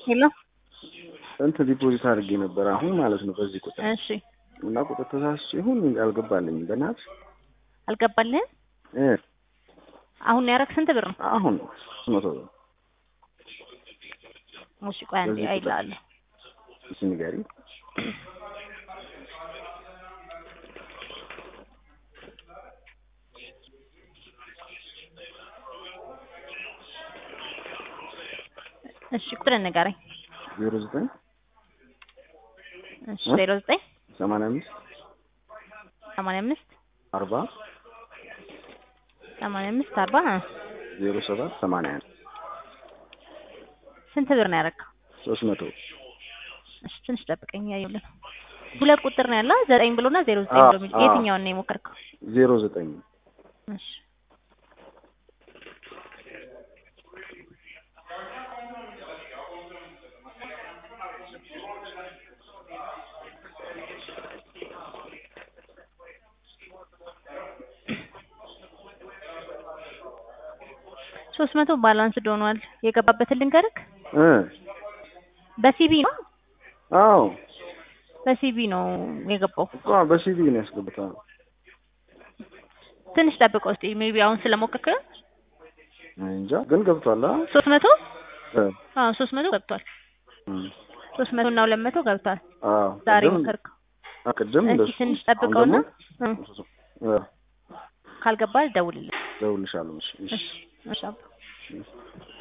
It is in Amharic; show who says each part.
Speaker 1: ሄሎ
Speaker 2: እንትን ዲፖዚት አድርጌ ነበር አሁን ማለት ነው በዚህ ቁጥር
Speaker 1: እሺ
Speaker 2: እና ቁጥር ተሳስቼ ይሁን አልገባልኝም። በእናትሽ
Speaker 1: አልገባልህም
Speaker 2: እ
Speaker 1: አሁን ያረክ ስንት ብር ነው
Speaker 2: አሁን ሶስት መቶ ብር
Speaker 1: እሺ ቆይ አንዴ
Speaker 2: በዚህ ቁጥር።
Speaker 1: አይልሃለሁ
Speaker 2: እስኪ ንገሪኝ።
Speaker 1: እሺ ቁጥር ንገረኝ
Speaker 2: ዜሮ ዘጠኝ
Speaker 1: እሺ
Speaker 2: እ?
Speaker 1: ዜሮ ዘጠኝ
Speaker 2: ሰማንያ አምስት
Speaker 1: ሰማንያ አምስት
Speaker 2: አርባ
Speaker 1: ሰማንያ አምስት አርባ እ
Speaker 2: ዜሮ ሰባት ሰማንያ አንድ
Speaker 1: ስንት ብር ነው ያረከው
Speaker 2: ሶስት መቶ
Speaker 1: እሺ ትንሽ ጠብቀኝ እያየሁልህ ነው ሁለት ቁጥር ነው ያለ ዘጠኝ ብሎና ዜሮ ዘጠኝ
Speaker 2: አዎ፣
Speaker 1: ብሎ የሚል
Speaker 2: አዎ።
Speaker 1: የትኛውን ነው የሞከርከው
Speaker 2: ዜሮ ዘጠኝ
Speaker 1: እሺ ሶስት መቶ ባላንስድ ሆኗል የገባበትን ልንገርክ
Speaker 2: እ
Speaker 1: በሲቢ ነው
Speaker 2: አዎ
Speaker 1: በሲቢ ነው የገባው
Speaker 2: እኮ በሲቪ ነው ያስገቡት።
Speaker 1: ትንሽ ጠብቀው እስኪ ሜቢ አሁን ስለሞከርከ
Speaker 2: እንጃ ግን ገብቷል። አ
Speaker 1: ሶስት መቶ
Speaker 2: እ
Speaker 1: አዎ ሶስት መቶ ገብቷል
Speaker 2: እም፣
Speaker 1: ሶስት መቶ እና ሁለት መቶ ገብቷል
Speaker 2: አዎ
Speaker 1: ዛሬ
Speaker 2: ቅድም-
Speaker 1: ሞከርከው
Speaker 2: አ ቅድም
Speaker 1: እስኪ
Speaker 2: እንደሱ
Speaker 1: ትንሽ
Speaker 2: አሁን
Speaker 1: ጠብቀውና
Speaker 2: ደግሞ
Speaker 1: እ
Speaker 2: እ
Speaker 1: ካልገባ ደውልልኝ
Speaker 2: እደውልልሻለሁ። እሺ፣ እሺ።
Speaker 1: እሺ እሺ አባ